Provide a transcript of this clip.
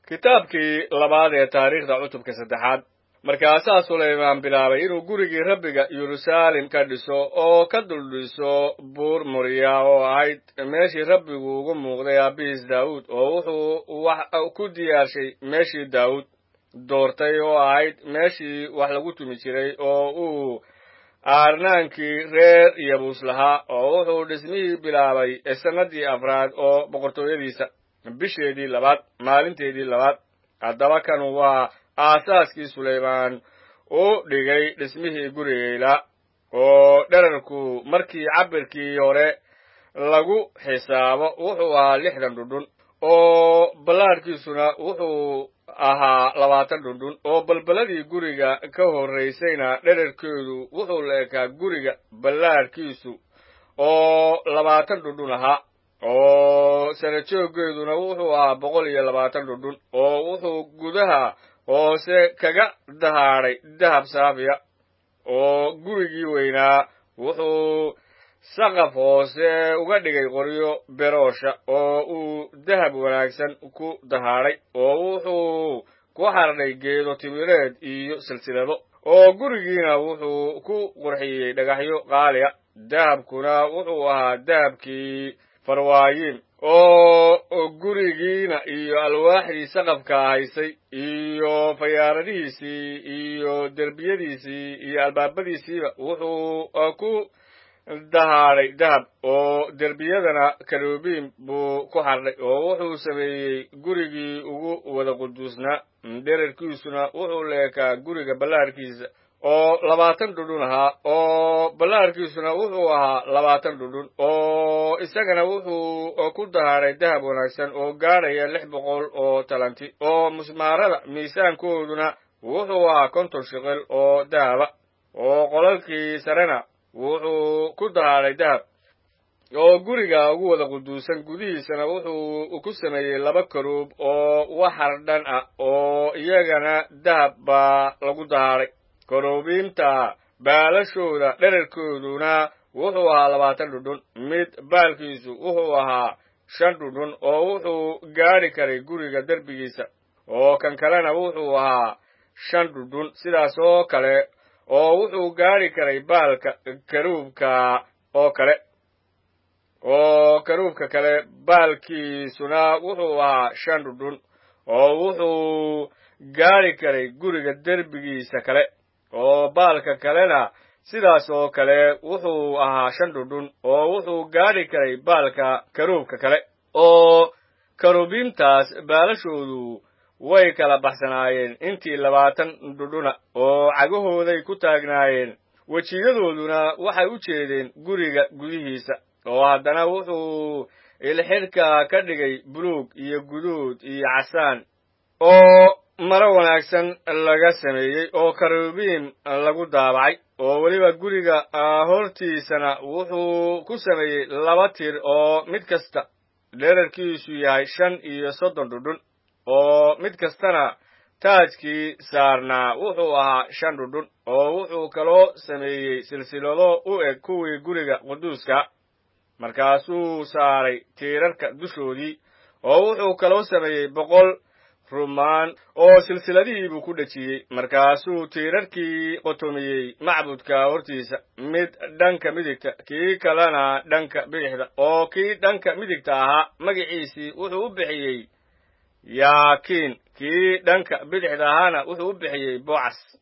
kitaabkii labaad ee taariikhda cutubka saddexaad markaasaa sulaymaan bilaabay inuu gurigii rabbiga yeruusaalem ka dhiso oo ka duldhiso buur moriya oo ahayd meeshii rabbigu ugu muuqday aabihiis daawuud oo wuxuu wax ku diyaarshay meeshii daawuud doortay oo ahayd meeshii wax lagu tumi jiray oo uu aarnaankii reer yabuus lahaa oo wuxuu dhismihii bilaabay sannadii afraad oo boqortooyadiisa bisheedii labaad maalinteedii labaad haddaba kan waa aasaaskii sulaymaan u dhigay dhismihii gurigayla oo dherarku markii cabirkii hore lagu xisaabo wuxuu ahaa lixdan dhundhun oo ballaadhkiisuna wuxuu ahaa labaatan dhundhun oo balballadii guriga ka horraysayna dherarkeedu wuxuu la ekaa guriga ballaadhkiisu oo labaatan dhundhun ahaa oo sarajooggeeduna wuxuu ahaa boqol iyo labaatan dhundhun oo wuxuu gudaha hoose kaga dahaadhay dahab saafiya oo gurigii weynaa wuxuu saqaf hoose uga dhigay qoryo beroosha oo uu dahab wanaagsan ku dahaadhay oo wuxuu ku xardhay geedo timireed iyo silsilado oo gurigiina wuxuu ku qurxiyey dhagaxyo qaaliya dahabkuna wuxuu ahaa dahabkii farwaayiin oo gurigiina iyo alwaaxdii saqafka haysay iyo fayaaradihiisii iyo derbiyadiisii iyo albaabadiisiiba wuxuu ku dahaadhay dahab oo derbiyadana karubiim buu ku xardhay oo wuxuu sameeyey gurigii ugu wada quduusnaa dherarkiisuna wuxuu leekaa guriga ballaarkiisa oo labaatan dhundhun ahaa oo ballaarkiisuna wuxuu ahaa labaatan dhundhun oo isagana wuxuu ku dahaadhay dahab wanaagsan oo gaadhaya lix boqol oo talanti oo musmaarada miisaankooduna wuxuu ahaa konton shiqil oo dahaba oo qolalkii sarena wuxuu ku dahaadhay dahab oo guriga ugu wada quduusan gudihiisana wuxuu ku sameeyey laba karuub oo waxar dhan ah oo iyagana dahab baa lagu dahaadhay karuubiinta baalashooda dherarkooduna wuxuu ahaa labaatan dhundhun mid baalkiisu wuxuu ahaa shan dhundhun oo wuxuu gaadhi karay guriga derbigiisa oo kan kalena wuxuu ahaa shan dhundhun sidaas oo kale oo wuxuu gaadhi karay baalka karuubka oo kale oo karuubka kale baalkiisuna wuxuu ahaa shan dhundhun oo wuxuu gaadhi karay guriga derbigiisa kale oo baalka kalena sidaas oo kale wuxuu ahaa shan dhundhun oo wuxuu gaadhi karay baalka karuubka kale oo karuubiintaas baalashoodu way kala baxsanaayeen intii labaatan dhundhuna oo cagahooday ku taagnaayeen wejiyadooduna waxay u jeedeen guriga gudihiisa oo haddana wuxuu ilxidhka ka dhigay buluug iyo guduud iyo casaan oo maro wanaagsan laga sameeyey oo karubiim lagu daabacay oo weliba guriga hortiisana wuxuu ku sameeyey laba tir oo mid kasta dherarkiisu yahay shan iyo soddon dhundhun oo mid kastana taajkii saarnaa wuxuu ahaa shan dhundhun oo wuxuu kaloo sameeyey silsilado u eg kuwii guriga quduuska markaasuu saaray tiirarka dushoodii oo wuxuu kaloo sameeyey boqol rumaan oo silsiladihii buu ku dhejiyey markaasuu tiirarkii qotomiyey macbudka hortiisa mid dhanka midigta kii kalena dhanka bidixda oo kii dhanka midigta ahaa magiciisii wuxuu u bixiyey yaakiin kii dhanka bidixda ahaana wuxuu u bixiyey bocas